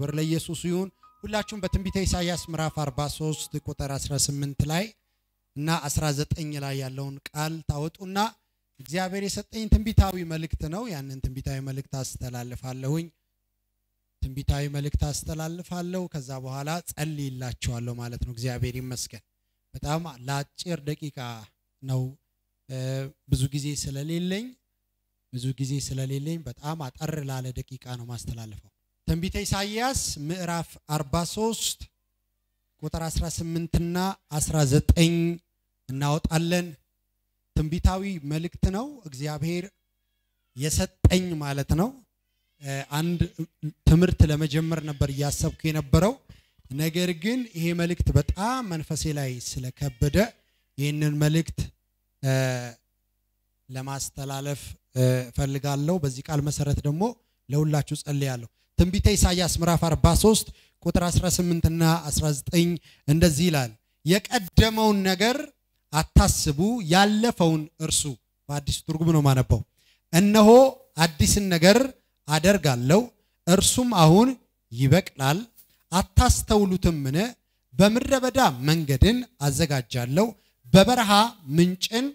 ክብር ለኢየሱስ ይሁን። ሁላችሁም በትንቢተ ኢሳይያስ ምዕራፍ 43 ቁጥር 18 ላይ እና 19 ላይ ያለውን ቃል ታወጡና እግዚአብሔር የሰጠኝ ትንቢታዊ መልእክት ነው። ያንን ትንቢታዊ መልእክት አስተላልፋለሁኝ። ትንቢታዊ መልእክት አስተላልፋለሁ። ከዛ በኋላ ጸልይላችኋለሁ ማለት ነው። እግዚአብሔር ይመስገን። በጣም ለአጭር ደቂቃ ነው ብዙ ጊዜ ስለሌለኝ ብዙ ጊዜ ስለሌለኝ በጣም አጠር ላለ ደቂቃ ነው ማስተላለፈው። ትንቢተ ኢሳይያስ ምዕራፍ 43 ቁጥር 18 እና 19 እናወጣለን። ትንቢታዊ መልእክት ነው እግዚአብሔር የሰጠኝ ማለት ነው። አንድ ትምህርት ለመጀመር ነበር እያሰብኩ የነበረው። ነገር ግን ይሄ መልእክት በጣም መንፈሴ ላይ ስለከበደ ይህንን መልእክት ለማስተላለፍ ፈልጋለሁ። በዚህ ቃል መሰረት ደግሞ ለሁላችሁ ጸልያለሁ። ትንቢተ ኢሳይያስ ምዕራፍ 43 ቁጥር 18 እና 19 እንደዚህ ይላል፣ የቀደመውን ነገር አታስቡ፣ ያለፈውን እርሱ። በአዲሱ ትርጉም ነው ማነበው። እነሆ አዲስን ነገር አደርጋለሁ፣ እርሱም አሁን ይበቅላል፣ አታስተውሉትምን? በምድረ በዳ መንገድን አዘጋጃለሁ፣ በበረሃ ምንጭን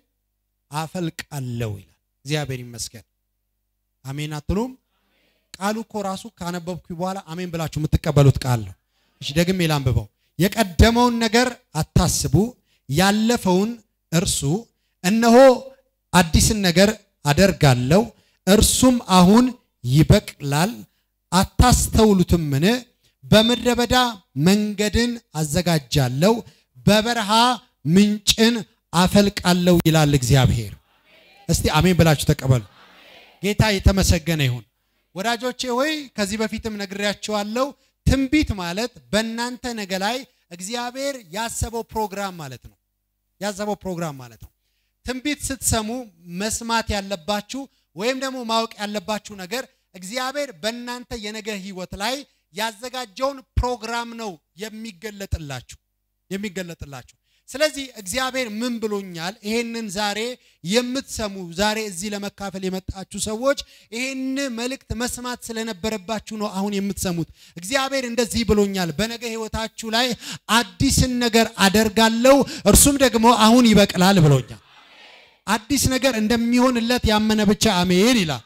አፈልቃለሁ ይላል። እግዚአብሔር ይመስገን። አሜን አትሉም? ቃሉ እኮ ራሱ ካነበብኩ በኋላ አሜን ብላችሁ የምትቀበሉት ቃል ነው። እሺ ደግሜ ላንብበው። የቀደመውን ነገር አታስቡ፣ ያለፈውን እርሱ። እነሆ አዲስን ነገር አደርጋለሁ፣ እርሱም አሁን ይበቅላል፣ አታስተውሉትምን? በምድረ በዳ መንገድን አዘጋጃለሁ፣ በበረሃ ምንጭን አፈልቃለሁ ይላል እግዚአብሔር። እስቲ አሜን ብላችሁ ተቀበሉ። ጌታ የተመሰገነ ይሁን። ወዳጆቼ ሆይ ከዚህ በፊትም ነግሬያችኋለሁ። ትንቢት ማለት በእናንተ ነገ ላይ እግዚአብሔር ያሰበው ፕሮግራም ማለት ነው። ያሰበው ፕሮግራም ማለት ነው። ትንቢት ስትሰሙ መስማት ያለባችሁ ወይም ደግሞ ማወቅ ያለባችሁ ነገር እግዚአብሔር በእናንተ የነገ ህይወት ላይ ያዘጋጀውን ፕሮግራም ነው የሚገለጥላችሁ የሚገለጥላችሁ። ስለዚህ እግዚአብሔር ምን ብሎኛል? ይሄንን ዛሬ የምትሰሙ ዛሬ እዚህ ለመካፈል የመጣችሁ ሰዎች ይሄን መልእክት መስማት ስለነበረባችሁ ነው አሁን የምትሰሙት። እግዚአብሔር እንደዚህ ብሎኛል፣ በነገ ህይወታችሁ ላይ አዲስን ነገር አደርጋለሁ፣ እርሱም ደግሞ አሁን ይበቅላል ብሎኛል። አዲስ ነገር እንደሚሆንለት ያመነ ብቻ አሜን ይላል።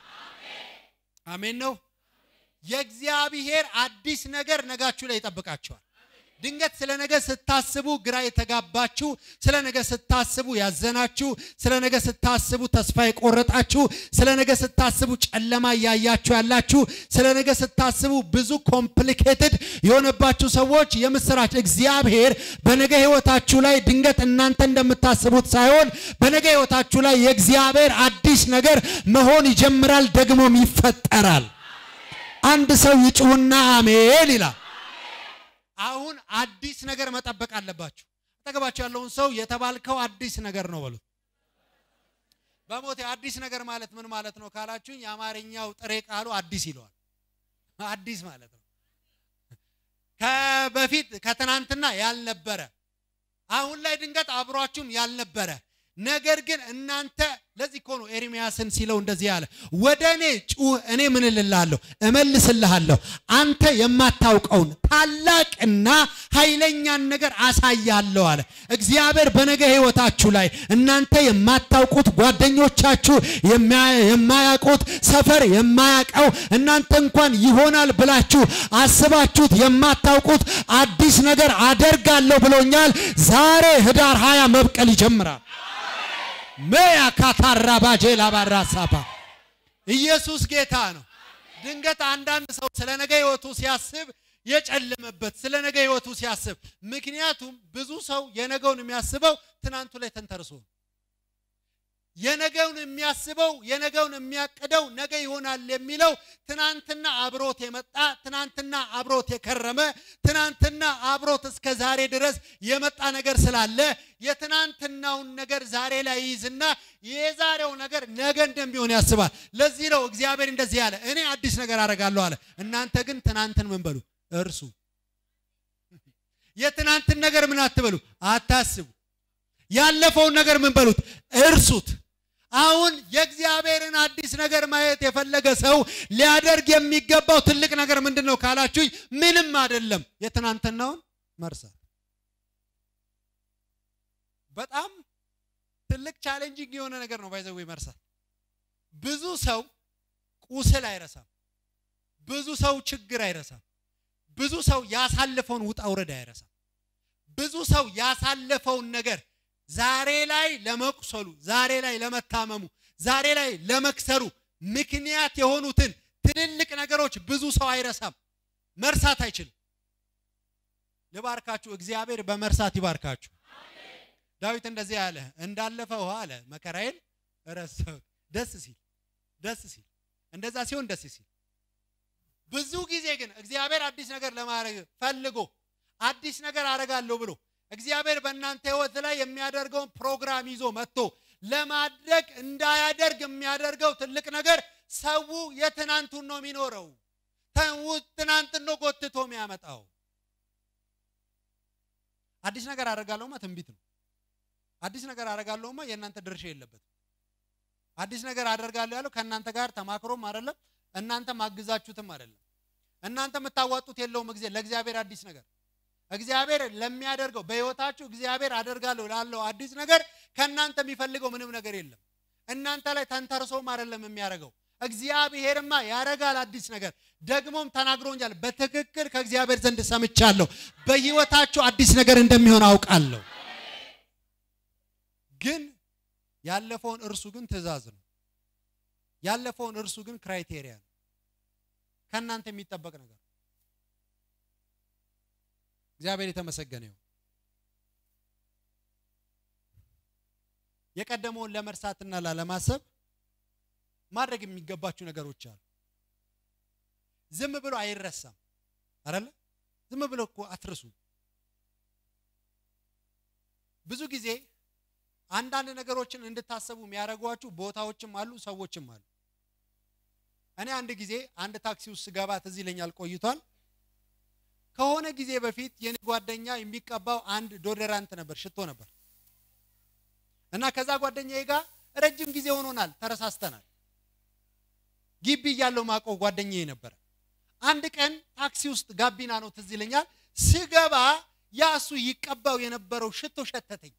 አሜን ነው። የእግዚአብሔር አዲስ ነገር ነጋችሁ ላይ ይጠብቃችኋል። ድንገት ስለ ነገ ስታስቡ ግራ የተጋባችሁ፣ ስለ ነገ ስታስቡ ያዘናችሁ፣ ስለ ነገ ስታስቡ ተስፋ የቆረጣችሁ፣ ስለ ነገ ስታስቡ ጨለማ እያያችሁ ያላችሁ፣ ስለ ነገ ስታስቡ ብዙ ኮምፕሊኬትድ የሆነባችሁ ሰዎች የምስራች እግዚአብሔር በነገ ህይወታችሁ ላይ ድንገት እናንተ እንደምታስቡት ሳይሆን በነገ ህይወታችሁ ላይ የእግዚአብሔር አዲስ ነገር መሆን ይጀምራል፣ ደግሞም ይፈጠራል። አንድ ሰው ይጩህና አሜን ይላል። አሁን አዲስ ነገር መጠበቅ አለባችሁ። አጠገባችሁ ያለውን ሰው የተባልከው አዲስ ነገር ነው በሉት። በሞቴ አዲስ ነገር ማለት ምን ማለት ነው ካላችሁኝ፣ የአማርኛው ጥሬ ቃሉ አዲስ ይለዋል። አዲስ ማለት ነው ከበፊት ከትናንትና ያልነበረ አሁን ላይ ድንገት አብሯችሁም ያልነበረ ነገር ግን እናንተ ለዚህ እኮ ነው ኤርሚያስን ሲለው እንደዚህ ያለ ወደ እኔ ጩህ፣ እኔ ምን እልልሃለሁ እመልስልሃለሁ፣ አንተ የማታውቀውን ታላቅና ኃይለኛን ነገር አሳያለሁ አለ እግዚአብሔር። በነገ ህይወታችሁ ላይ እናንተ የማታውቁት ጓደኞቻችሁ የማያውቁት ሰፈር የማያውቀው እናንተ እንኳን ይሆናል ብላችሁ አስባችሁት የማታውቁት አዲስ ነገር አደርጋለሁ ብሎኛል። ዛሬ ህዳር ሀያ መብቀል ይጀምራል። መያ ካታራ ባጄ ላባራ ሳባ ኢየሱስ ጌታ ነው። ድንገት አንዳንድ ሰው ስለ ነገ ህይወቱ ሲያስብ የጨለመበት ስለ ነገ ህይወቱ ሲያስብ፣ ምክንያቱም ብዙ ሰው የነገውን የሚያስበው ትናንቱ ላይ ተንተርሶ ነው። የነገውን የሚያስበው የነገውን የሚያቅደው ነገ ይሆናል የሚለው ትናንትና አብሮት የመጣ ትናንትና አብሮት የከረመ ትናንትና አብሮት እስከ ዛሬ ድረስ የመጣ ነገር ስላለ የትናንትናውን ነገር ዛሬ ላይ ይይዝና የዛሬው ነገር ነገ እንደሚሆን ያስባል። ለዚህ ነው እግዚአብሔር እንደዚህ ያለ እኔ አዲስ ነገር አደርጋለሁ አለ። እናንተ ግን ትናንትን ምን በሉ እርሱ። የትናንትን ነገር ምን አትበሉ አታስቡ። ያለፈውን ነገር ምን በሉት እርሱት። አሁን የእግዚአብሔርን አዲስ ነገር ማየት የፈለገ ሰው ሊያደርግ የሚገባው ትልቅ ነገር ምንድን ነው ካላችሁኝ፣ ምንም አይደለም። የትናንትናውን መርሳት። በጣም ትልቅ ቻሌንጂንግ የሆነ ነገር ነው። ባይዘዌ መርሳት። ብዙ ሰው ቁስል አይረሳም። ብዙ ሰው ችግር አይረሳም። ብዙ ሰው ያሳለፈውን ውጣ ውረድ አይረሳም። ብዙ ሰው ያሳለፈውን ነገር ዛሬ ላይ ለመቁሰሉ፣ ዛሬ ላይ ለመታመሙ፣ ዛሬ ላይ ለመክሰሩ ምክንያት የሆኑትን ትልልቅ ነገሮች ብዙ ሰው አይረሳም። መርሳት አይችልም። ልባርካችሁ፣ እግዚአብሔር በመርሳት ይባርካችሁ። ዳዊት እንደዚህ አለ፣ እንዳለፈ ውሃ አለ መከራዬን ረሳሁት። ደስ ሲል ደስ ሲል እንደዛ ሲሆን ደስ ሲል ብዙ ጊዜ ግን እግዚአብሔር አዲስ ነገር ለማድረግ ፈልጎ አዲስ ነገር አደርጋለሁ ብሎ እግዚአብሔር በእናንተ ሕይወት ላይ የሚያደርገውን ፕሮግራም ይዞ መጥቶ ለማድረግ እንዳያደርግ የሚያደርገው ትልቅ ነገር ሰው የትናንቱን ነው የሚኖረው። ትናንትን ነው ጎትቶ የሚያመጣው። አዲስ ነገር አደርጋለሁማ ትንቢት ነው። አዲስ ነገር አደርጋለሁማ የእናንተ ድርሻ የለበትም። አዲስ ነገር አደርጋለሁ ያለው ከእናንተ ጋር ተማክሮም አይደለም፣ እናንተ ማግዛችሁትም አይደለም። እናንተ የምታዋጡት የለውም ጊዜ ለእግዚአብሔር አዲስ ነገር እግዚአብሔር ለሚያደርገው በሕይወታችሁ እግዚአብሔር አደርጋለሁ ላለው አዲስ ነገር ከእናንተ የሚፈልገው ምንም ነገር የለም። እናንተ ላይ ተንተርሶም አይደለም የሚያደርገው። እግዚአብሔርማ ያደርጋል አዲስ ነገር። ደግሞም ተናግሮኛል። በትክክል ከእግዚአብሔር ዘንድ ሰምቻለሁ። በሕይወታችሁ አዲስ ነገር እንደሚሆን አውቃለሁ። ግን ያለፈውን እርሱ ግን ትእዛዝ ነው። ያለፈውን እርሱ ግን ክራይቴሪያ ነው። ከእናንተ የሚጠበቅ ነገር እግዚአብሔር የተመሰገነ ይሁን። የቀደመውን ለመርሳትና ላለማሰብ ማድረግ የሚገባችሁ ነገሮች አሉ። ዝም ብሎ አይረሳም አይደለ? ዝም ብሎ እኮ አትርሱ። ብዙ ጊዜ አንዳንድ ነገሮችን እንድታሰቡ የሚያደርጓችሁ ቦታዎችም አሉ፣ ሰዎችም አሉ። እኔ አንድ ጊዜ አንድ ታክሲ ውስጥ ስገባ ትዝ ይለኛል፣ ቆይቷል። ከሆነ ጊዜ በፊት የኔ ጓደኛ የሚቀባው አንድ ዶደራንት ነበር፣ ሽቶ ነበር እና ከዛ ጓደኛዬ ጋር ረጅም ጊዜ ሆኖናል፣ ተረሳስተናል። ግቢ እያለው ማቀው ጓደኛዬ ነበረ። አንድ ቀን ታክሲ ውስጥ ጋቢና ነው ትዝ ይለኛል፣ ስገባ ያ እሱ ይቀባው የነበረው ሽቶ ሸተተኝ።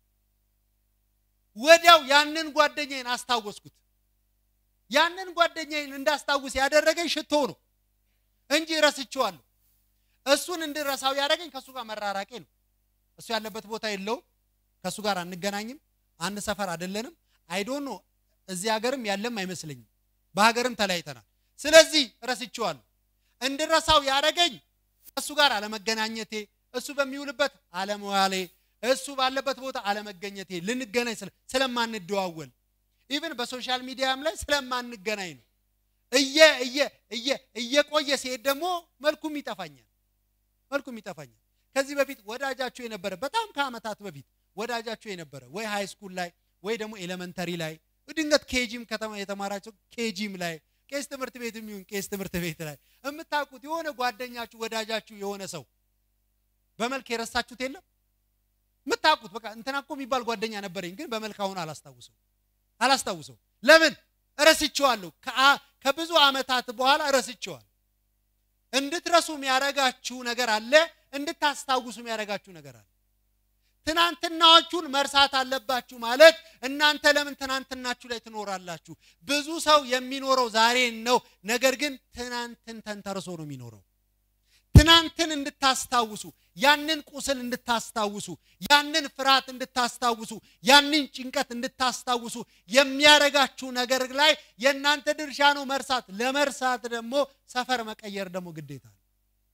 ወዲያው ያንን ጓደኛዬን አስታወስኩት። ያንን ጓደኛዬን እንዳስታውስ ያደረገኝ ሽቶ ነው እንጂ ረስቼዋለሁ። እሱን እንድረሳው ያደረገኝ ከእሱ ጋር መራራቄ ነው። እሱ ያለበት ቦታ የለውም፣ ከእሱ ጋር አንገናኝም፣ አንድ ሰፈር አይደለንም። አይዶኖ እዚህ ሀገርም ያለም አይመስለኝም። በሀገርም ተለያይተናል። ስለዚህ ረስቼዋለሁ። እንድረሳው ያደረገኝ ከእሱ ጋር አለመገናኘቴ፣ እሱ በሚውልበት አለመዋሌ፣ እሱ ባለበት ቦታ አለመገኘቴ፣ ልንገናኝ ስለማንደዋወል ኢቭን በሶሻል ሚዲያም ላይ ስለማንገናኝ ነው። እየ እየ እየ እየቆየ ሲሄድ ደግሞ መልኩም ይጠፋኛል መልኩም ይጠፋኛል። ከዚህ በፊት ወዳጃችሁ የነበረ በጣም ከዓመታት በፊት ወዳጃችሁ የነበረ ወይ ሃይ ስኩል ላይ ወይ ደግሞ ኤሌመንተሪ ላይ ድንገት ኬጂም ከተማ የተማራቸው ኬጂም ላይ ቄስ ትምህርት ቤት የሚሆን ቄስ ትምህርት ቤት ላይ የምታውቁት የሆነ ጓደኛችሁ ወዳጃችሁ የሆነ ሰው በመልክ የረሳችሁት የለም የምታውቁት በቃ እንትና እኮ የሚባል ጓደኛ ነበረኝ፣ ግን በመልክ አሁን አላስታውሰው አላስታውሰው። ለምን እረስቸዋለሁ? ከብዙ ዓመታት በኋላ እረስቸዋለሁ። እንድትረሱ የሚያረጋችሁ ነገር አለ፣ እንድታስታውሱ የሚያረጋችሁ ነገር አለ። ትናንትናዎቹን መርሳት አለባችሁ ማለት እናንተ ለምን ትናንትናችሁ ላይ ትኖራላችሁ? ብዙ ሰው የሚኖረው ዛሬን ነው። ነገር ግን ትናንትን ተንተርሶ ነው የሚኖረው። ትናንትን እንድታስታውሱ፣ ያንን ቁስል እንድታስታውሱ፣ ያንን ፍርሃት እንድታስታውሱ፣ ያንን ጭንቀት እንድታስታውሱ የሚያረጋችሁ ነገር ላይ የእናንተ ድርሻ ነው መርሳት። ለመርሳት ደግሞ ሰፈር መቀየር ደግሞ ግዴታ ነው።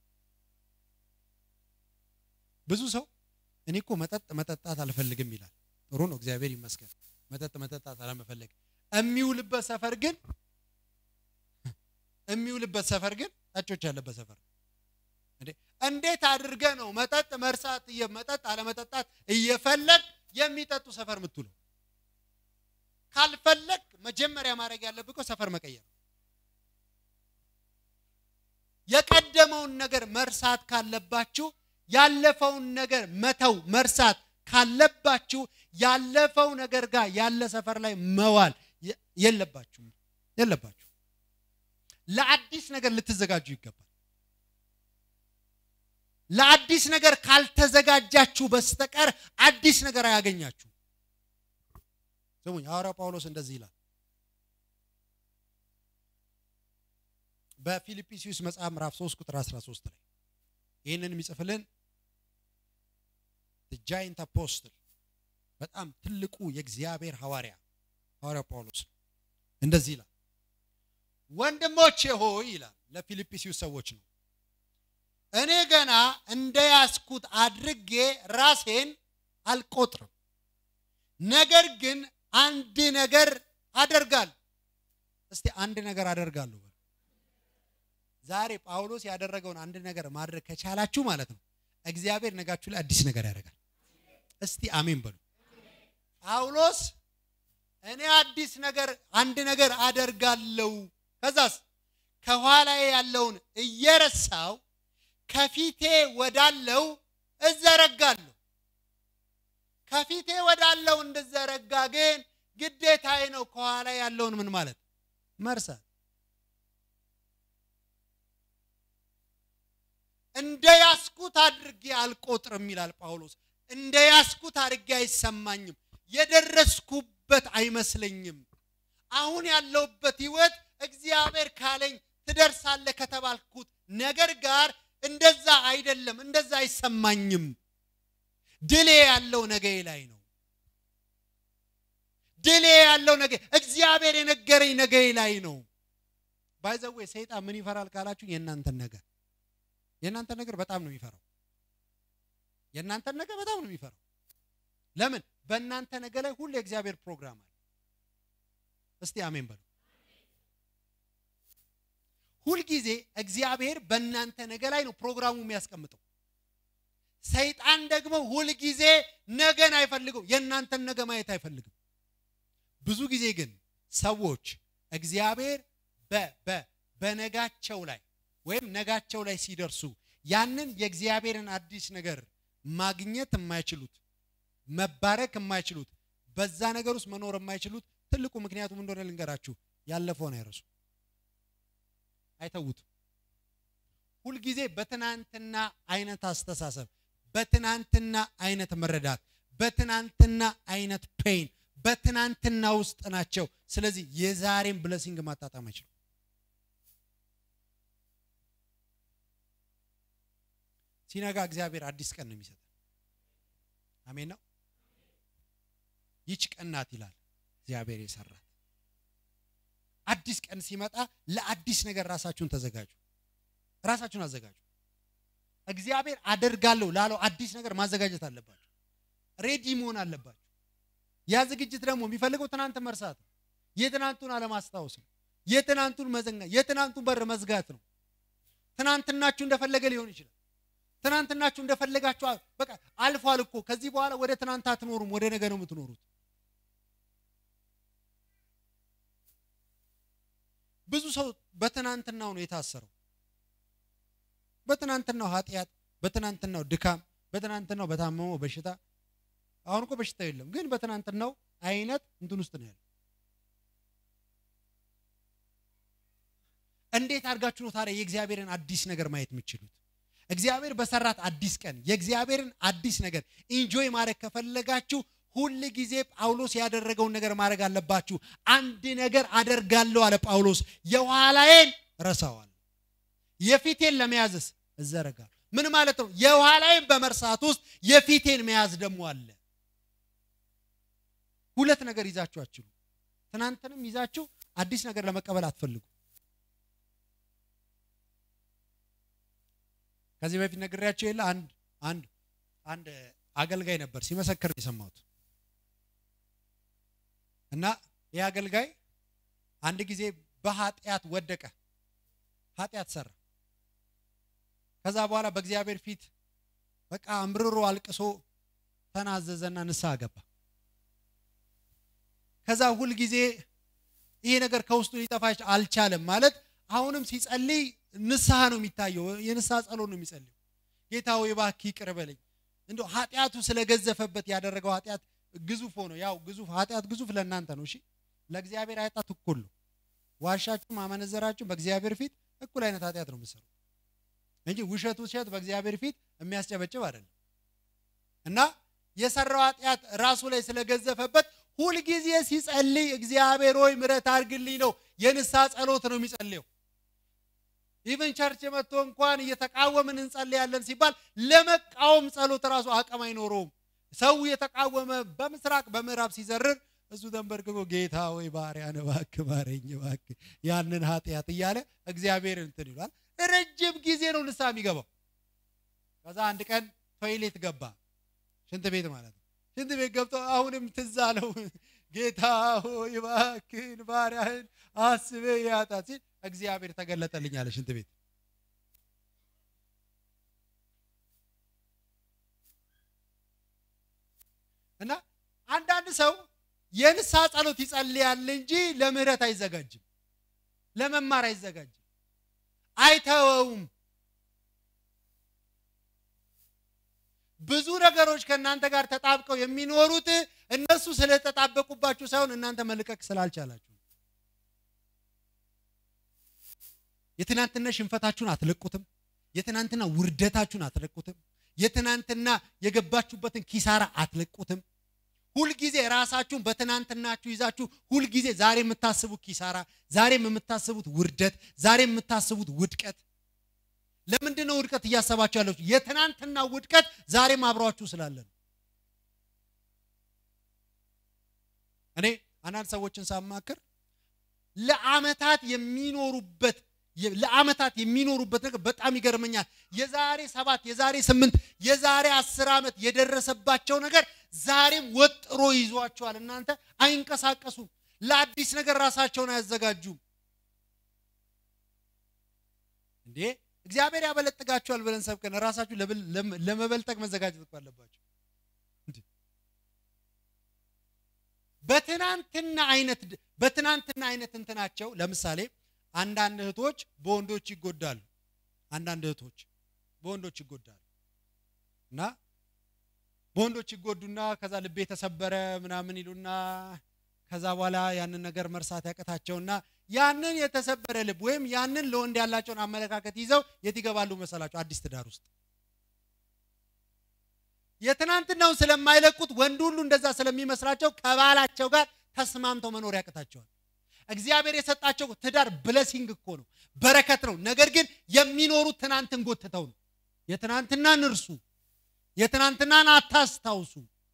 ብዙ ሰው እኔ እኮ መጠጥ መጠጣት አልፈልግም ይላል። ጥሩ ነው፣ እግዚአብሔር ይመስገን። መጠጥ መጠጣት አለመፈለግ የሚውልበት ሰፈር ግን የሚውልበት ሰፈር ግን ጠጮች ያለበት ሰፈር እንዴ! እንዴት አድርገ ነው መጠጥ መርሳት መጠጥ አለመጠጣት እየፈለግ የሚጠጡ ሰፈር የምትውለው? ካልፈለግ መጀመሪያ ማድረግ ያለብህ እኮ ሰፈር መቀየር። የቀደመውን ነገር መርሳት ካለባችሁ ያለፈውን ነገር መተው መርሳት ካለባችሁ ያለፈው ነገር ጋር ያለ ሰፈር ላይ መዋል የለባችሁም የለባችሁ። ለአዲስ ነገር ልትዘጋጁ ይገባል። ለአዲስ ነገር ካልተዘጋጃችሁ በስተቀር አዲስ ነገር አያገኛችሁ። ስሙኝ፣ ሐዋርያው ጳውሎስ እንደዚህ ይላል በፊልጵስዩስ መጽሐፍ ምዕራፍ 3 ቁጥር 13 ላይ ይህንን የሚጽፍልን ጃይንት አፖስትል በጣም ትልቁ የእግዚአብሔር ሐዋርያ ሐዋርያው ጳውሎስ እንደዚህ ይላል፣ ወንድሞቼ ሆይ ይላል ለፊልጵስዩስ ሰዎች ነው እኔ ገና እንደያዝኩት አድርጌ ራሴን አልቆጥርም። ነገር ግን አንድ ነገር አደርጋለሁ። እስቲ አንድ ነገር አደርጋለሁ። ዛሬ ጳውሎስ ያደረገውን አንድ ነገር ማድረግ ከቻላችሁ ማለት ነው እግዚአብሔር ነጋችሁ ላይ አዲስ ነገር ያደርጋል። እስቲ አሜን በሉ። ጳውሎስ እኔ አዲስ ነገር አንድ ነገር አደርጋለሁ፣ ከዛስ ከኋላዬ ያለውን እየረሳው ከፊቴ ወዳለው እዘረጋለሁ። ከፊቴ ወዳለው እንድዘረጋ ግን ግዴታዬ ነው። ከኋላ ያለውን ምን ማለት መርሳት። እንደ ያስኩት አድርጌ አልቆጥርም ይላል ጳውሎስ። እንደ ያስኩት አድርጌ አይሰማኝም። የደረስኩበት አይመስለኝም። አሁን ያለውበት ህይወት እግዚአብሔር ካለኝ ትደርሳለህ ከተባልኩት ነገር ጋር እንደዛ አይደለም። እንደዛ አይሰማኝም። ድሌ ያለው ነገ ላይ ነው። ድሌ ያለው ነገ እግዚአብሔር የነገረኝ ነገ ላይ ነው። ባይዘዌ ሰይጣን ምን ይፈራል ካላችሁ የእናንተን ነገር የእናንተን ነገር በጣም ነው የሚፈራው። የእናንተን ነገር በጣም ነው የሚፈራው። ለምን? በእናንተ ነገ ላይ ሁሉ የእግዚአብሔር ፕሮግራም አለ። እስቲ አሜን በሉ። ሁልጊዜ እግዚአብሔር በእናንተ ነገ ላይ ነው ፕሮግራሙ የሚያስቀምጠው። ሰይጣን ደግሞ ሁልጊዜ ነገን አይፈልገው፣ የእናንተን ነገ ማየት አይፈልግም። ብዙ ጊዜ ግን ሰዎች እግዚአብሔር በነጋቸው ላይ ወይም ነጋቸው ላይ ሲደርሱ ያንን የእግዚአብሔርን አዲስ ነገር ማግኘት የማይችሉት መባረክ የማይችሉት በዛ ነገር ውስጥ መኖር የማይችሉት ትልቁ ምክንያቱም እንደሆነ ልንገራችሁ፣ ያለፈውን አይረሱ አይተውትም። ሁልጊዜ በትናንትና አይነት አስተሳሰብ፣ በትናንትና አይነት መረዳት፣ በትናንትና አይነት ፔን፣ በትናንትና ውስጥ ናቸው። ስለዚህ የዛሬን ብለሲንግ ማጣጣም አይችሉም። ሲነጋ እግዚአብሔር አዲስ ቀን ነው የሚሰጠን። አሜን ነው። ይች ቀን ናት ይላል እግዚአብሔር የሰራት አዲስ ቀን ሲመጣ ለአዲስ ነገር ራሳችሁን ተዘጋጁ፣ ራሳችሁን አዘጋጁ። እግዚአብሔር አደርጋለሁ ላለው አዲስ ነገር ማዘጋጀት አለባችሁ፣ ሬዲ መሆን አለባችሁ። ያ ዝግጅት ደግሞ የሚፈልገው ትናንት መርሳት ነው፣ የትናንቱን አለማስታወስ ነው፣ የትናንቱን መዘንጋት፣ የትናንቱን በር መዝጋት ነው። ትናንትናችሁ እንደፈለገ ሊሆን ይችላል። ትናንትናችሁ እንደፈለጋችሁ በቃ አልፏል እኮ ከዚህ በኋላ ወደ ትናንት አትኖሩም፣ ወደ ነገ ነው የምትኖሩት። ብዙ ሰው በትናንትናው ነው የታሰረው። በትናንትናው ኃጢአት፣ በትናንትናው ድካም፣ በትናንትናው በታመመው በሽታ። አሁን እኮ በሽታው የለም፣ ግን በትናንትናው አይነት እንትን ውስጥ ነው ያለው። እንዴት አድርጋችሁ ነው ታዲያ የእግዚአብሔርን አዲስ ነገር ማየት የምትችሉት? እግዚአብሔር በሰራት አዲስ ቀን የእግዚአብሔርን አዲስ ነገር ኢንጆይ ማድረግ ከፈለጋችሁ ሁል ጊዜ ጳውሎስ ያደረገውን ነገር ማድረግ አለባችሁ። አንድ ነገር አደርጋለሁ አለ ጳውሎስ፣ የኋላዬን ረሳዋል፣ የፊቴን ለመያዝስ እዘረጋለሁ። ምን ማለት ነው? የኋላዬን በመርሳት ውስጥ የፊቴን መያዝ ደግሞ አለ። ሁለት ነገር ይዛችሁ አችሉ። ትናንትንም ይዛችሁ አዲስ ነገር ለመቀበል አትፈልጉ። ከዚህ በፊት ነግሬያቸው የለ አንድ አንድ አንድ አገልጋይ ነበር ሲመሰክር የሰማሁት እና ይህ አገልጋይ አንድ ጊዜ በኃጢአት ወደቀ፣ ኃጢአት ሰራ። ከዛ በኋላ በእግዚአብሔር ፊት በቃ አምርሮ አልቅሶ ተናዘዘና ንስሐ ገባ። ከዛ ሁል ጊዜ ይሄ ነገር ከውስጡ ሊጠፋ አልቻለም። ማለት አሁንም ሲጸልይ ንስሐ ነው የሚታየው፣ የንስሐ ጸሎት ነው የሚጸልየው። ጌታ ሆይ እባክህ ይቅር በለኝ። እንደው ኃጢአቱ ስለገዘፈበት ያደረገው ኃጢአት ግዙፍ ሆኖ ያው ግዙፍ ኃጢአት ግዙፍ ለእናንተ ነው። እሺ ለእግዚአብሔር ኃጢአት እኩል ነው። ዋሻችሁ ማመነዘራችሁ በእግዚአብሔር ፊት እኩል አይነት ኃጢአት ነው የምትሰሩ እንጂ ውሸት ውሸት በእግዚአብሔር ፊት የሚያስጨበጭብ አይደለም። እና የሰራው ኃጢአት ራሱ ላይ ስለገዘፈበት ሁልጊዜ ሲጸልይ እግዚአብሔር ሆይ ምሕረት አድርግልኝ ነው የንስሐ ጸሎት ነው የሚጸልየው። ኢቨን ቸርች መጥቶ እንኳን እየተቃወምን እንጸልያለን ሲባል ለመቃወም ጸሎት ራሱ አቅም አይኖረውም። ሰው የተቃወመ በምስራቅ በምዕራብ ሲዘርር እሱ ተንበርክኮ ጌታ ወይ ባሪያን እባክህ ማረኝ እባክህ ያንን ኃጢአት እያለ እግዚአብሔር እንትን ይሏል። ረጅም ጊዜ ነው ንስሐ የሚገባው። ከዛ አንድ ቀን ቶይሌት ገባ፣ ሽንት ቤት ማለት ነው። ሽንት ቤት ገብቶ አሁንም ትዝ አለው ጌታ ሆይ እባክህን ባሪያህን አስበህ ያጣት ሲል እግዚአብሔር ተገለጠልኝ አለ ሽንት ቤት እና አንዳንድ ሰው የንስሐ ጸሎት ይጸልያል እንጂ ለምህረት አይዘጋጅም፣ ለመማር አይዘጋጅም፣ አይተወውም። ብዙ ነገሮች ከእናንተ ጋር ተጣብቀው የሚኖሩት እነሱ ስለተጣበቁባችሁ ሳይሆን እናንተ መልቀቅ ስላልቻላችሁ። የትናንትና ሽንፈታችሁን አትለቁትም። የትናንትና ውርደታችሁን አትለቁትም። የትናንትና የገባችሁበትን ኪሳራ አትለቁትም። ሁልጊዜ ራሳችሁን በትናንትናችሁ ይዛችሁ ሁልጊዜ ዛሬ የምታስቡት ኪሳራ፣ ዛሬም የምታስቡት ውርደት፣ ዛሬ የምታስቡት ውድቀት ለምንድን ነው ውድቀት እያሰባችሁ ያላችሁ? የትናንትና ውድቀት ዛሬም አብሯችሁ ስላለ ነው። እኔ አንዳንድ ሰዎችን ሳማክር ለአመታት የሚኖሩበት ለአመታት የሚኖሩበት ነገር በጣም ይገርመኛል። የዛሬ ሰባት የዛሬ ስምንት የዛሬ አስር ዓመት የደረሰባቸው ነገር ዛሬም ወጥሮ ይዟቸዋል። እናንተ አይንቀሳቀሱም። ለአዲስ ነገር ራሳቸውን አያዘጋጁም እንዴ እግዚአብሔር ያበለጥጋችኋል ብለን ሰብከን ራሳችሁ ለመበልጠግ መዘጋጀት እኮ አለባችሁ። በትናንትና አይነት በትናንትና አይነት እንትናቸው ለምሳሌ አንዳንድ እህቶች በወንዶች ይጎዳሉ። አንዳንድ እህቶች በወንዶች ይጎዳሉ እና በወንዶች ይጎዱና ከዛ ልቤ የተሰበረ ምናምን ይሉና ከዛ በኋላ ያንን ነገር መርሳት ያቀታቸውና ያንን የተሰበረ ልብ ወይም ያንን ለወንድ ያላቸውን አመለካከት ይዘው የት ይገባሉ መሰላቸው? አዲስ ትዳር ውስጥ። የትናንትናውን ስለማይለቁት ወንድ ሁሉ እንደዛ ስለሚመስላቸው ከባላቸው ጋር ተስማምተው መኖር ያቅታቸዋል። እግዚአብሔር የሰጣቸው ትዳር ብለሲንግ እኮ ነው፣ በረከት ነው። ነገር ግን የሚኖሩት ትናንትን ጎትተው ነው። የትናንትናን እርሱ፣ የትናንትናን አታስታውሱ።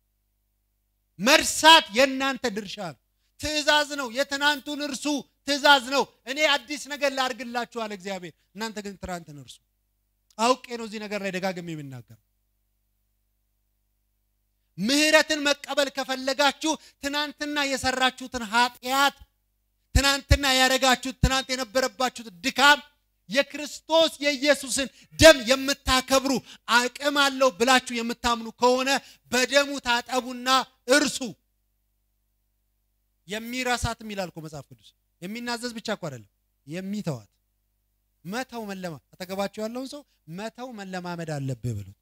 መርሳት የእናንተ ድርሻ ነው። ትእዛዝ ነው። የትናንቱን እርሱ ትእዛዝ ነው። እኔ አዲስ ነገር ላድርግላችኋል እግዚአብሔር፣ እናንተ ግን ትናንትን እርሱ። አውቄ ነው እዚህ ነገር ላይ ደጋግሜ የሚናገር። ምህረትን መቀበል ከፈለጋችሁ ትናንትና የሰራችሁትን ኃጢአት፣ ትናንትና ያደረጋችሁት፣ ትናንት የነበረባችሁት ድካም የክርስቶስ የኢየሱስን ደም የምታከብሩ አቅም አለው ብላችሁ የምታምኑ ከሆነ በደሙ ታጠቡና እርሱ የሚረሳትም ይላል እኮ መጽሐፍ ቅዱስ። የሚናዘዝ ብቻ እኮ አይደለም የሚተዋት መተው መለማ አጠገባቸው ያለውን ሰው መተው መለማመድ አለብህ ብሉት።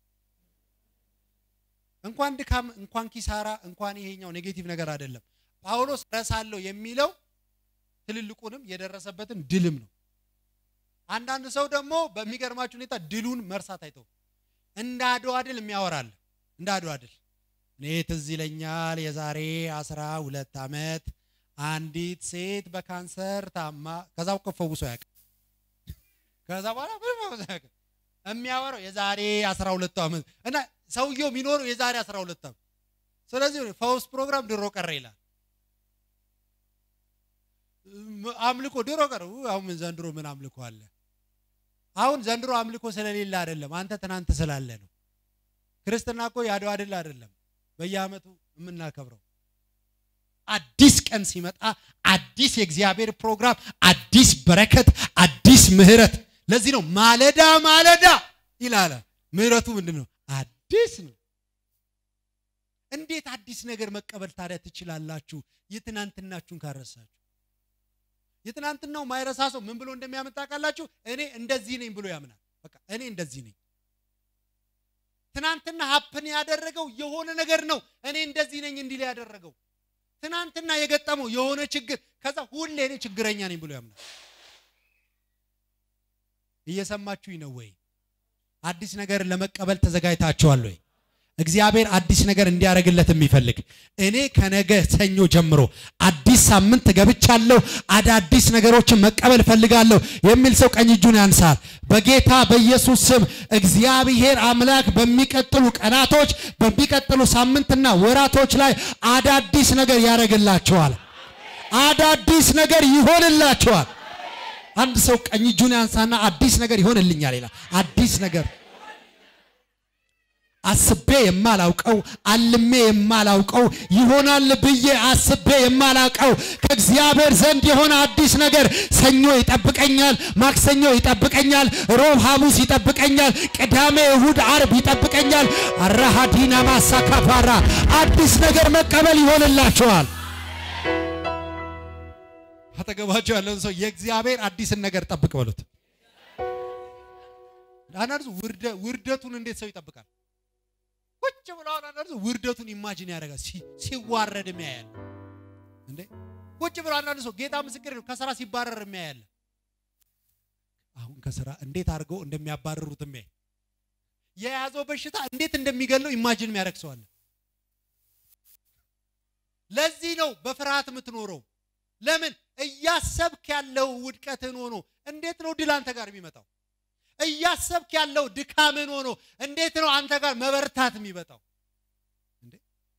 እንኳን ድካም፣ እንኳን ኪሳራ፣ እንኳን ይሄኛው ኔጌቲቭ ነገር አይደለም። ጳውሎስ ረሳለሁ የሚለው ትልልቁንም የደረሰበትን ድልም ነው። አንዳንድ ሰው ደግሞ በሚገርማችሁ ሁኔታ ድሉን መርሳት አይተው እንደ አድዋ ድል የሚያወራል። እንደ አድዋ ድል እኔ ትዝ ይለኛል የዛሬ አስራ ሁለት ዓመት አንዲት ሴት በካንሰር ታማ ከዛ እኮ ፈውሶ ያውቅ ከዛ በኋላ ምንም ፈውሶ ያውቅ የሚያወራው የዛሬ አስራ ሁለቱ ዓመት እና ሰውየው የሚኖረው የዛሬ አስራ ሁለት ዓመት ስለዚህ ፈውስ ፕሮግራም ድሮ ቀረ ይላል። አምልኮ ድሮ ቀረ። አሁን ዘንድሮ ምን አምልኮ አለ? አሁን ዘንድሮ አምልኮ ስለሌለ አይደለም፣ አንተ ትናንት ስላለ ነው። ክርስትና እኮ የአድዋ ድል አይደለም በየዓመቱ የምናከብረው። አዲስ ቀን ሲመጣ አዲስ የእግዚአብሔር ፕሮግራም፣ አዲስ በረከት፣ አዲስ ምሕረት። ለዚህ ነው ማለዳ ማለዳ ይላል። ምሕረቱ ምንድን ነው? አዲስ ነው። እንዴት አዲስ ነገር መቀበል ታዲያ ትችላላችሁ? የትናንትናችሁን ካረሳችሁ የትናንትናው ማይረሳ ሰው ምን ብሎ እንደሚያመጣ ቃላችሁ እኔ እንደዚህ ነኝ ብሎ ያምናል። በቃ እኔ እንደዚህ ነኝ። ትናንትና ሀፕን ያደረገው የሆነ ነገር ነው። እኔ እንደዚህ ነኝ እንዲል ያደረገው ትናንትና የገጠመው የሆነ ችግር ከዛ ሁሌ እኔ ችግረኛ ነኝ ብሎ ያምናል። እየሰማችሁኝ ነው ወይ? አዲስ ነገር ለመቀበል ተዘጋጅታችኋል ወይ? እግዚአብሔር አዲስ ነገር እንዲያደርግለት የሚፈልግ እኔ ከነገ ሰኞ ጀምሮ አዲስ ሳምንት ገብቻለሁ፣ አዳዲስ ነገሮችን መቀበል ፈልጋለሁ የሚል ሰው ቀኝ እጁን ያንሳል። በጌታ በኢየሱስ ስም እግዚአብሔር አምላክ በሚቀጥሉ ቀናቶች፣ በሚቀጥሉ ሳምንትና ወራቶች ላይ አዳዲስ ነገር ያደርግላቸዋል። አዳዲስ ነገር ይሆንላቸዋል። አንድ ሰው ቀኝ እጁን ያንሳና አዲስ ነገር ይሆንልኛል ይላል። አዲስ ነገር አስቤ የማላውቀው አልሜ የማላውቀው ይሆናል ብዬ አስቤ የማላውቀው ከእግዚአብሔር ዘንድ የሆነ አዲስ ነገር ሰኞ ይጠብቀኛል፣ ማክሰኞ ይጠብቀኛል፣ ሮብ ሐሙስ ይጠብቀኛል፣ ቅዳሜ እሁድ፣ አርብ ይጠብቀኛል። አራሃዲና ማሳካፋራ አዲስ ነገር መቀበል ይሆንላቸዋል። አጠገባቸው ያለውን ሰው የእግዚአብሔር አዲስን ነገር ጠብቅ በሉት። አንዳንዱ ውርደቱን እንዴት ሰው ይጠብቃል? ቁጭ ብለው አንዳንዱ ውርደቱን ኢማጂን ያደርጋል። ሲዋረድ የሚያያል እንዴ! ቁጭ ብለው አንዳንዱ ሰው ጌታ ምስክር ነው ከስራ ሲባረር የሚያያል። አሁን ከስራ እንዴት አድርገው እንደሚያባረሩት የሚያይ የያዘው በሽታ እንዴት እንደሚገለው ኢማጂን የሚያደርግ ሰው አለ። ለዚህ ነው በፍርሃት የምትኖረው። ለምን እያሰብክ ያለው ውድቀትን ሆኖ እንዴት ነው ድል አንተ ጋር የሚመጣው? እያሰብክ ያለው ድካምን ሆኖ እንዴት ነው አንተ ጋር መበርታት የሚመጣው? እንዴ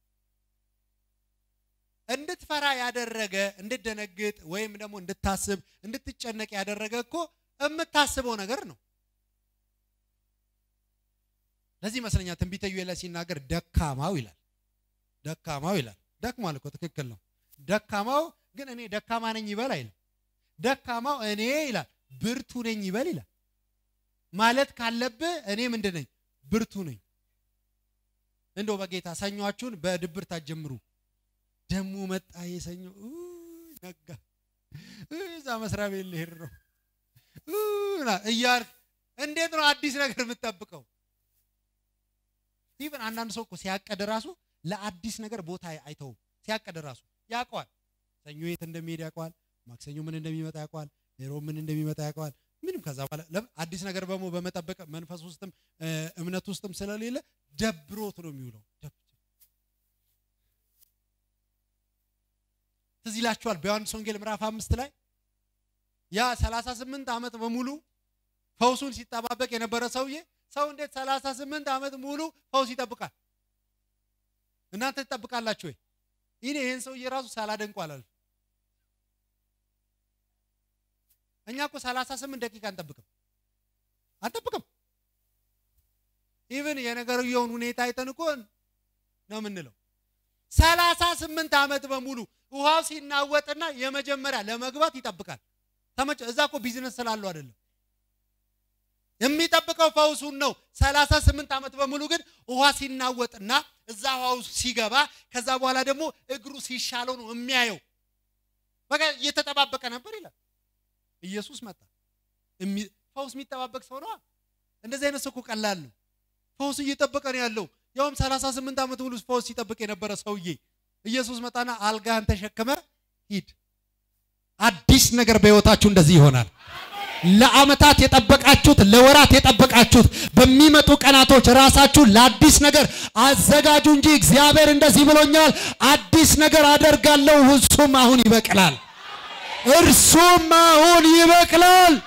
እንድትፈራ ያደረገ እንድትደነግጥ ወይም ደግሞ እንድታስብ እንድትጨነቅ ያደረገ እኮ የምታስበው ነገር ነው። ለዚህ ይመስለኛል ትንቢተ ዩኤል ሲናገር ደካማው ይላል። ደካማው ይላል። ደክሟል እኮ ትክክል ነው። ደካማው ግን እኔ ደካማ ነኝ ይበል አይልም። ደካማው እኔ ይላል ብርቱ ነኝ ይበል ይላል። ማለት ካለብህ እኔ ምንድን ነኝ? ብርቱ ነኝ። እንደው በጌታ ሰኟችሁን በድብርት አትጀምሩ። ደሞ መጣ የሰኞ ነጋ፣ እዛ መስሪያ ቤት ልሄድ ነው እያልክ እንዴት ነው አዲስ ነገር የምትጠብቀው? ኢቨን አንዳንድ ሰው እኮ ሲያቀድ ራሱ ለአዲስ ነገር ቦታ አይተውም። ሲያቀድ ራሱ ያውቀዋል። ሰኞ የት እንደሚሄድ ያውቀዋል። ማክሰኞ ምን እንደሚመጣ ያውቀዋል። ሮብ ምን እንደሚመጣ ያውቀዋል። ምንም ከዛ በኋላ አዲስ ነገር ደግሞ በመጠበቅ መንፈስ ውስጥም እምነት ውስጥም ስለሌለ ደብሮት ነው የሚውለው። ትዝ ይላችኋል በዮሐንስ ወንጌል ምዕራፍ አምስት ላይ ያ 38 ዓመት በሙሉ ፈውሱን ሲጠባበቅ የነበረ ሰውዬ ሰው እንዴት 38 ዓመት ሙሉ ፈውስ ይጠብቃል? እናንተ ትጠብቃላችሁ ወይ? ይኔ ይህን ሰውዬ ራሱ ሳላደንቁ አላልፍ። እኛ እኮ 38 ደቂቃ አንጠብቅም አንጠብቅም። ኢቭን የነገርየውን ሁኔታ አይተን እኮ ነው የምንለው። 38 ዓመት በሙሉ ውሃው ሲናወጥና የመጀመሪያ ለመግባት ይጠብቃል። ተመቸ። እዛ እኮ ቢዝነስ ስላለው አይደለም የሚጠብቀው ፈውሱን ነው። 38 ዓመት በሙሉ ግን ውሃ ሲናወጥና እዛ ውሃው ሲገባ ከዛ በኋላ ደግሞ እግሩ ሲሻለው ነው የሚያየው። በቃ እየተጠባበቀ ነበር ይላል። ኢየሱስ መጣ። ፈውስ የሚጠባበቅ ሰው ነዋ። እንደዚህ አይነት ሰው እኮ ቀላል ነው። ፈውስ እየጠበቀ ነው ያለው። ያውም 38 ዓመት ሙሉ ፈውስ ሲጠብቅ የነበረ ሰውዬ ኢየሱስ መጣና አልጋህን ተሸክመ ሂድ። አዲስ ነገር በሕይወታችሁ እንደዚህ ይሆናል። ለዓመታት የጠበቃችሁት ለወራት የጠበቃችሁት በሚመጡ ቀናቶች ራሳችሁን ለአዲስ ነገር አዘጋጁ እንጂ እግዚአብሔር እንደዚህ ብሎኛል፣ አዲስ ነገር አደርጋለሁ፣ እርሱም አሁን ይበቅላል፣ እርሱም አሁን ይበቅላል።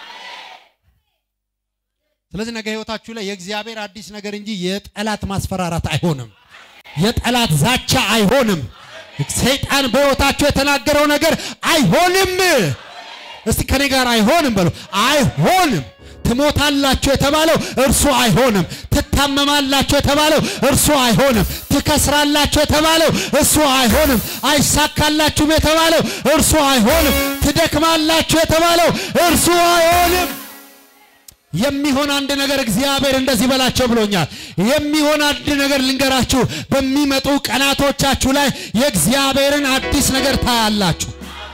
ስለዚህ ነገ ህይወታችሁ ላይ የእግዚአብሔር አዲስ ነገር እንጂ የጠላት ማስፈራራት አይሆንም፣ የጠላት ዛቻ አይሆንም። ሰይጣን በህይወታችሁ የተናገረው ነገር አይሆንም። እስቲ ከኔ ጋር አይሆንም በሉ። አይሆንም። ትሞታላችሁ የተባለው እርሱ አይሆንም። ትታመማላችሁ የተባለው እርሱ አይሆንም። ትከስራላችሁ የተባለው እርሱ አይሆንም። አይሳካላችሁም የተባለው እርሱ አይሆንም። ትደክማላችሁ የተባለው እርሱ አይሆንም። የሚሆን አንድ ነገር እግዚአብሔር እንደዚህ በላቸው ብሎኛል። የሚሆን አንድ ነገር ልንገራችሁ። በሚመጡ ቀናቶቻችሁ ላይ የእግዚአብሔርን አዲስ ነገር ታያላችሁ።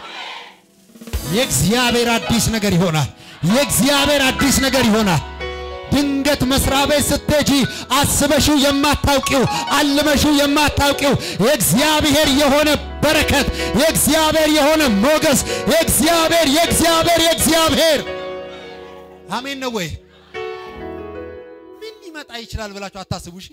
የእግዚአብሔር አዲስ ነገር ይሆናል። የእግዚአብሔር አዲስ ነገር ይሆናል። ድንገት መስሪያ ቤት ስትሄጂ አስበሽው የማታውቂው አልመሽው የማታውቂው የእግዚአብሔር የሆነ በረከት፣ የእግዚአብሔር የሆነ ሞገስ፣ የእግዚአብሔር የእግዚአብሔር የእግዚአብሔር አሜን ነው ወይ? ምን ሊመጣ ይችላል ብላችሁ አታስቡ። እሺ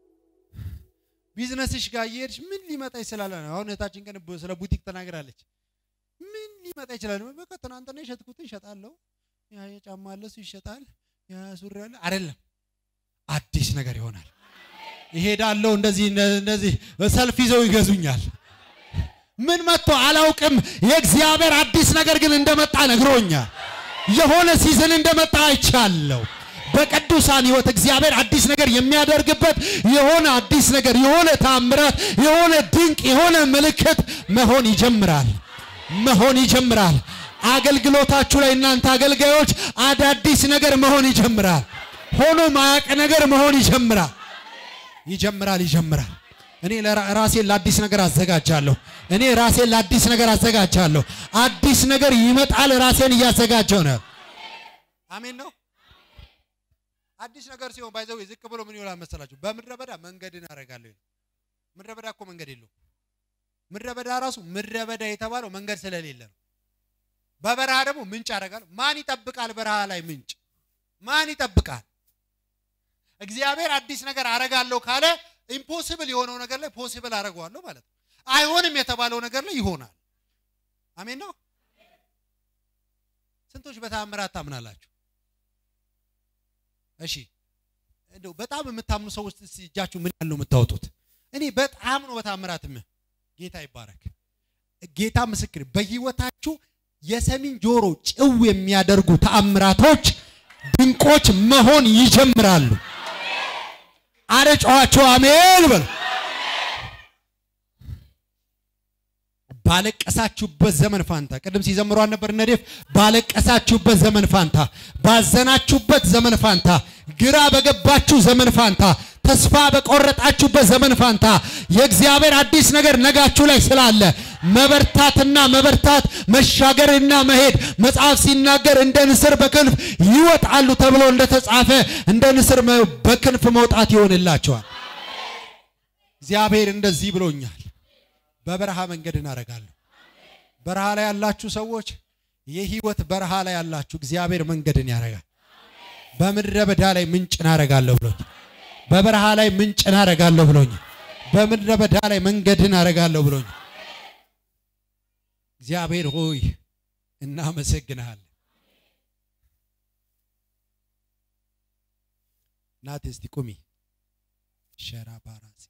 ቢዝነስሽ ጋር እየሄድሽ ምን ሊመጣ ይችላል? አሁን እህታችን ቀን ስለ ቡቲክ ተናግራለች። ምን ሊመጣ ይችላል? በቃ ትናንትና የሸጥኩትን እሸጣለሁ፣ ያ የጫማ አለ እሱ ይሸጣል፣ ያ ሱሪ አለ አይደለም። አዲስ ነገር ይሆናል። ይሄዳለሁ እንደዚህ እንደዚህ ሰልፍ ይዘው ይገዙኛል። ምን መጥቶ አላውቅም። የእግዚአብሔር አዲስ ነገር ግን እንደመጣ ነግሮኛል። የሆነ ሲዝን እንደመጣ አይቻለሁ። በቅዱሳን ሕይወት እግዚአብሔር አዲስ ነገር የሚያደርግበት የሆነ አዲስ ነገር የሆነ ታምራት የሆነ ድንቅ የሆነ ምልክት መሆን ይጀምራል መሆን ይጀምራል። አገልግሎታችሁ ላይ እናንተ አገልጋዮች አዳዲስ ነገር መሆን ይጀምራል። ሆኖ ማያቅ ነገር መሆን ይጀምራል ይጀምራል ይጀምራል። እኔ ራሴን ለአዲስ ነገር አዘጋጃለሁ። እኔ ራሴን ለአዲስ ነገር አዘጋጃለሁ። አዲስ ነገር ይመጣል። ራሴን እያዘጋጀው ነው። አሜን ነው። አዲስ ነገር ሲሆን ባይዘው ዝቅ ብሎ ምን ይሆናል መሰላችሁ? በምድረ በዳ መንገድን አደርጋለሁ። ምድረ በዳ እኮ መንገድ የለው። ምድረ በዳ ራሱ ምድረ በዳ የተባለው መንገድ ስለሌለ ነው። በበረሃ ደግሞ ምንጭ አደርጋለሁ። ማን ይጠብቃል? በረሃ ላይ ምንጭ ማን ይጠብቃል? እግዚአብሔር አዲስ ነገር አረጋለሁ ካለ ኢምፖሲብል የሆነው ነገር ላይ ፖሲብል አደርገዋለሁ ማለት ነው። አይሆንም የተባለው ነገር ላይ ይሆናል። አሜን ነው። ስንቶች በተአምራት ታምናላችሁ? እሺ እንደው በጣም የምታምኑ ሰዎች እጃችሁ ምን ያለው የምታወጡት? እኔ በጣም ነው በተአምራት ምን ጌታ ይባረክ። ጌታ ምስክር፣ በህይወታችሁ የሰሚን ጆሮ ጭው የሚያደርጉ ተአምራቶች፣ ድንቆች መሆን ይጀምራሉ። አረ ጨዋቸው አሜን በል። ባለቀሳችሁበት ዘመን ፋንታ ቅድም ሲዘምሯን ነበር ነዴፍ ባለቀሳችሁበት ዘመን ፋንታ፣ ባዘናችሁበት ዘመን ፋንታ፣ ግራ በገባችሁ ዘመን ፋንታ፣ ተስፋ በቆረጣችሁበት ዘመን ፋንታ የእግዚአብሔር አዲስ ነገር ነጋችሁ ላይ ስላለ መበርታትና መበርታት መሻገርና መሄድ መጽሐፍ ሲናገር እንደ ንስር በክንፍ ይወጣሉ ተብሎ እንደተጻፈ እንደ ንስር በክንፍ መውጣት ይሆንላቸዋል። እግዚአብሔር እንደዚህ ብሎኛል። በበረሃ መንገድ እናደርጋለሁ። በረሃ ላይ ያላችሁ ሰዎች የህይወት በረሃ ላይ ያላችሁ እግዚአብሔር መንገድን ያደርጋል። በምድረ በዳ ላይ ምንጭ እናደርጋለሁ ብሎኝ፣ በበረሃ ላይ ምንጭ እናደርጋለሁ ብሎኝ፣ በምድረ በዳ ላይ መንገድን አደርጋለሁ ብሎኝ። እግዚአብሔር ሆይ እናመሰግንሃለን። ናት እስቲ ቁሚ ሸራ ባራሲ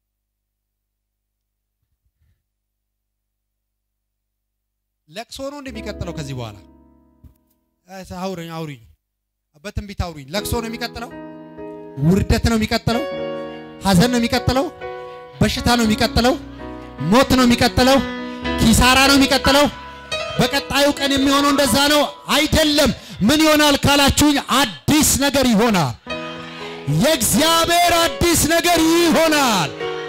ለቅሶ ነው እንደሚቀጥለው ከዚህ በኋላ አውሪኝ አውሪኝ በትንቢት አውሪኝ። ለቅሶ ነው የሚቀጥለው፣ ውርደት ነው የሚቀጥለው፣ ሐዘን ነው የሚቀጥለው፣ በሽታ ነው የሚቀጥለው፣ ሞት ነው የሚቀጥለው፣ ኪሳራ ነው የሚቀጥለው። በቀጣዩ ቀን የሚሆነው እንደዛ ነው አይደለም። ምን ይሆናል ካላችሁኝ፣ አዲስ ነገር ይሆናል። የእግዚአብሔር አዲስ ነገር ይሆናል።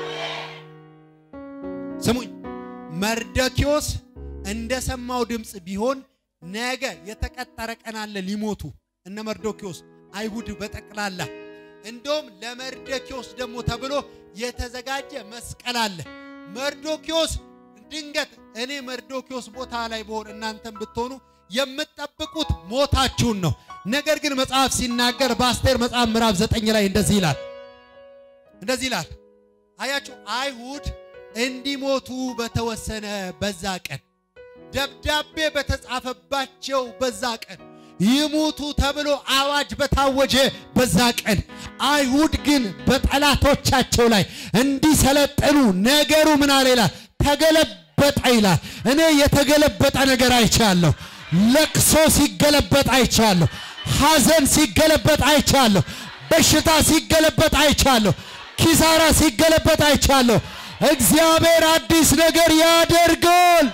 ስሙኝ መርደኪዮስ እንደሰማው ድምፅ ቢሆን ነገ የተቀጠረ ቀን አለ ሊሞቱ እነ መርዶኪዮስ አይሁድ በጠቅላላ እንደውም ለመርዶኪዮስ ደግሞ ተብሎ የተዘጋጀ መስቀል አለ። መርዶኪዮስ ድንገት እኔ መርዶኪዮስ ቦታ ላይ በሆን እናንተም ብትሆኑ የምትጠብቁት ሞታችሁን ነው። ነገር ግን መጽሐፍ ሲናገር በአስቴር መጽሐፍ ምዕራፍ ዘጠኝ ላይ እንደዚህ ይላል እንደዚህ ይላል። አያችሁ አይሁድ እንዲሞቱ በተወሰነ በዛ ቀን ደብዳቤ በተጻፈባቸው በዛ ቀን ይሙቱ ተብሎ አዋጅ በታወጀ በዛ ቀን አይሁድ ግን በጠላቶቻቸው ላይ እንዲሰለጥኑ ነገሩ ምን አለ ይላል ተገለበጠ ይላል። እኔ የተገለበጠ ነገር አይቻለሁ። ለቅሶ ሲገለበጥ አይቻለሁ። ሐዘን ሲገለበጥ አይቻለሁ። በሽታ ሲገለበጥ አይቻለሁ። ኪሳራ ሲገለበጥ አይቻለሁ። እግዚአብሔር አዲስ ነገር ያደርጋል።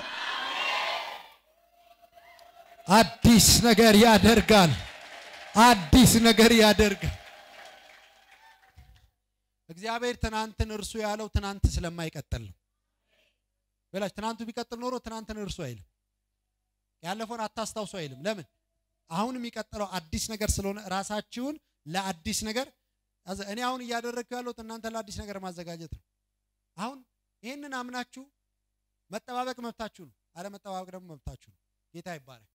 አዲስ ነገር ያደርጋል። አዲስ ነገር ያደርጋል። እግዚአብሔር ትናንትን እርሱ ያለው ትናንት ስለማይቀጥል ነው። በላች ትናንቱ ቢቀጥል ኖሮ ትናንትን እርሱ አይልም። ያለፈውን አታስታውሱ አይልም። ለምን? አሁን የሚቀጥለው አዲስ ነገር ስለሆነ ራሳችሁን ለአዲስ ነገር እኔ አሁን እያደረግኩ ያለሁት እናንተ ለአዲስ ነገር ማዘጋጀት ነው። አሁን ይህንን አምናችሁ መጠባበቅ መብታችሁ ነው። አለመጠባበቅ ደግሞ መብታችሁ ነው። ጌታ ይባረክ።